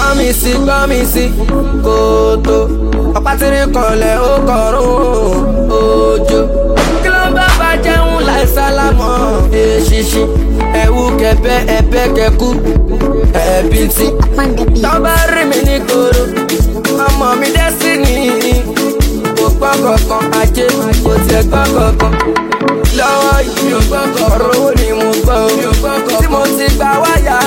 gbọ́n mi sí gbọ́n mi sí kòtò ọ̀pá tìrì kanlẹ̀ ó kọ̀rùn òjò kí ló bá bá jẹun láì sálámọ̀ èṣìṣì ẹ̀wù kẹ̀bẹ́ ẹ̀bẹ́ kẹ̀kú ẹ̀bí tí Upon the beat. tọ́ bá rí mi ní koro ọmọ mi destiny kò gbọ́ kankan ajé kò tiẹ̀ gbọ́ kankan lọ́wọ́ yìí ọ̀rọ̀ owó ni mo gbọ́ o tí mo ti gba wáyà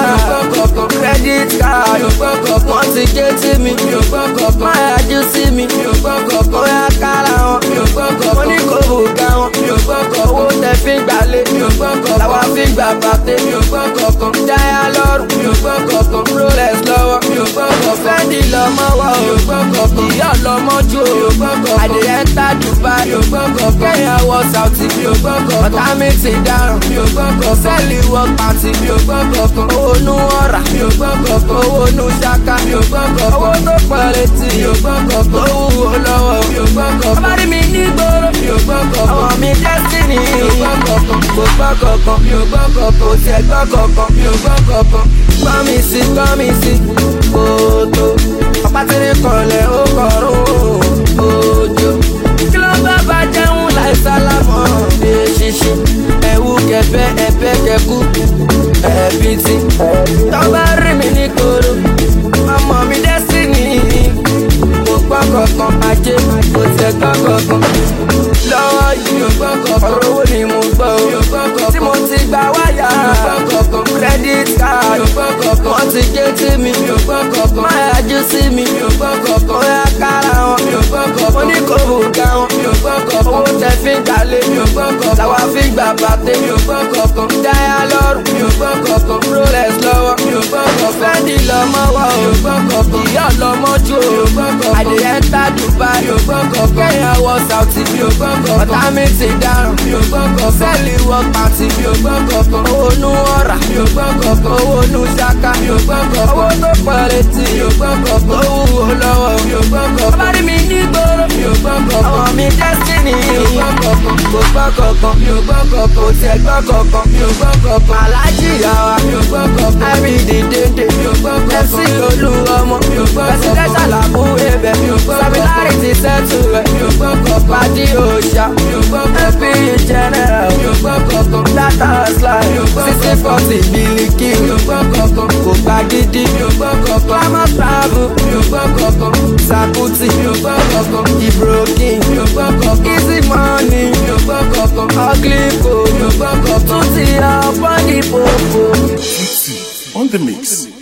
credit card wọ́n ti gé tí mi má yájú sí mi ó yá kára wọn mo ní kò bù ga wọn owó tẹ fi ń gbalẹ̀ làwa fi ń gbà bàtẹ́ jáyà lọ́rùn rolex lọ́wọ́ fendi lọ́mọ wọ̀ o ìyá lọ́mọ jù o adìyẹ ń ta dubai kẹ́yìn wọ sauti ọ̀tá mi ti dáràn sẹ́ẹ̀lì wọ pàtì owó nu ọ̀rà owó nu ṣaka owó tó pọ̀ létí owó wúwo lọ́wọ́ ọba rí mi ní gbòòrò àwọn mi destiny kò gbọ́ kankan kò tiẹ̀ gbọ́ kankan gbọ́ mi sí gbọ́ mi sí kòtò ọ̀pá tìrì kanlẹ̀ ó kọ̀rùn òjò kí ló bá bá jẹun láì sálámọ̀ èṣìṣì ẹ̀wù kẹ̀bẹ́ ẹ̀bẹ́ kẹ̀kú ẹ̀bí tí tọ́ bá rí mi ní koro ọmọ mi destiny kò gbọ́ kankan ajé kò tiẹ̀ gbọ́ kankan lọ́wọ́ yìí ọ̀rọ̀ owó ni mo gbọ́ o tí mo ti gba wáyà credit card wọ́n ti gé tí mi má yájú sí mi ó yá kára wọn mo ní kò bù ga wọn owó tẹ fi ń gbalẹ̀ làwa fi ń gbà bàtẹ́ jáyà lọ́rùn rolex lọ́wọ́ fendi lọ́mọ wọ̀ o ìyá lọ́mọ jù o adìyẹ ń ta dubai kẹ́yìn wọ sauti ọ̀tá mi ti dáràn sẹ́ẹ̀lì wọ pàtì owó nu ọ̀rà owó nu ṣaka owó tó pọ̀ létí owó wúwo lọ́wọ́ ọba rí mi ní gbòòrò àwọn mi destiny kò gbọ́ kankan kò tiẹ̀ gbọ́ kankan alájí yàrá ẹ̀rí dìde fc olú ọmọ presidential àbú ebè samilari ti sẹ́tù rẹ̀ pàdé òòṣà fp general data slide sixty forty bílíkì kò gba gidi glamour travel sakuti ibrokin easy money ugly co tún ti ọ̀pọ̀ ní popo. on the mix.